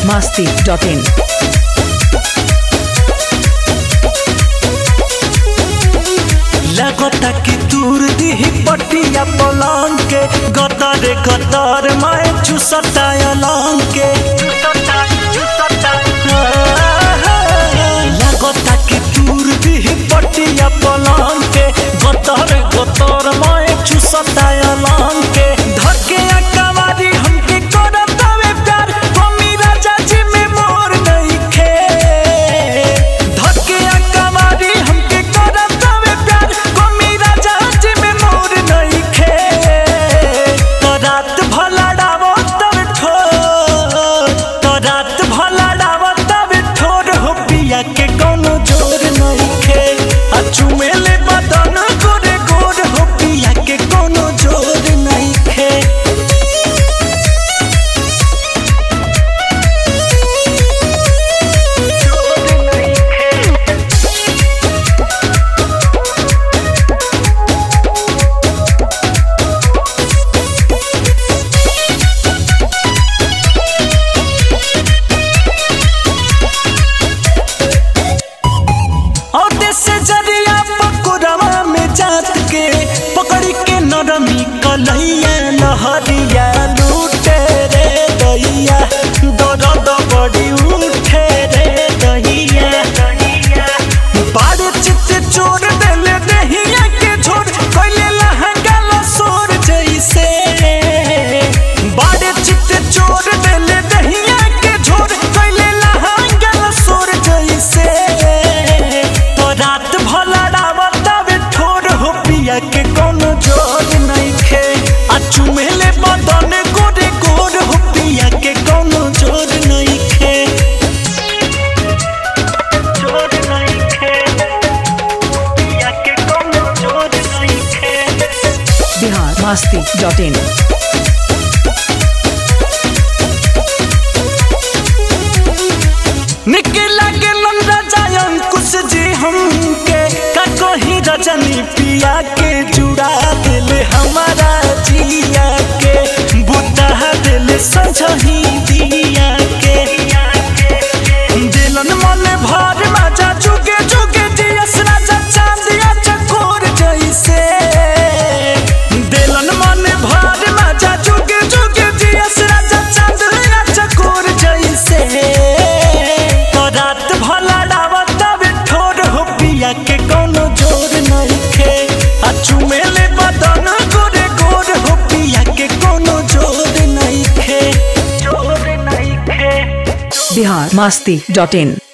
masti.in. लगता कि दूर दिही पटिया पलंग के गतर गतर मैं चुसता अलंग के लगता कि दूर दिही पटिया पलंग के गतर गतर मैं चुसता अलंग के धके कवारी हमके करत हवे प्यार मम्मी राजा जी में मोर नहीं खे धके कवारी हमके करत हवे प्यार मम्मी राजा जी में मोर नहीं खे तो रात भला डावो तब ठोर तो रात भला डावो तब ठोर हो पिया के कोनो जोर नहीं खे आ चुमेले बदन गोरे गोर हो पिया के कोनो जोर नहीं खे और से जरिया पकुरवा में जात के पकड़ी के नरमी कलैया लहरिया लूटे रे दैया दर्द बड़ी उठे रे दैया बाड़े चित्ते चोर देले दहिया के झोर कैले लहंगा लसोर जैसे बाड़े चित्ते चोर देले दहिया के झोर कैले लहंगा लसोर जैसे तो रात भला डावत तबे ठोर हो पिया के कोनो जोर नहीं खे आ चुमेले बदन गोरे गोर हो पिया के कोनो जोर नहीं खे जोर नहीं खे पिया के कोनो जोर नहीं खे Bihar masti.in. निकला के राजा अंकुश जी हमके का कहीं रजनी पिया के जुड़ा दिले हमारा जिया के बुता दिले संझही दिया के दिलन मन भर मजा जुगे जुगे जियस राजा चांदिया चकोर जैसे दिलन मन भर मजा जुगे जुगे जियस राजा चांदिया चकोर जैसे तो रात भला डावत तबे ठोर हो पिया के कोनो जोर नहीं खे आ चुमेले बदन गोरे गोर हो पिया के कोनो जोर नहीं खे जोर नहीं खे Bihar masti.in.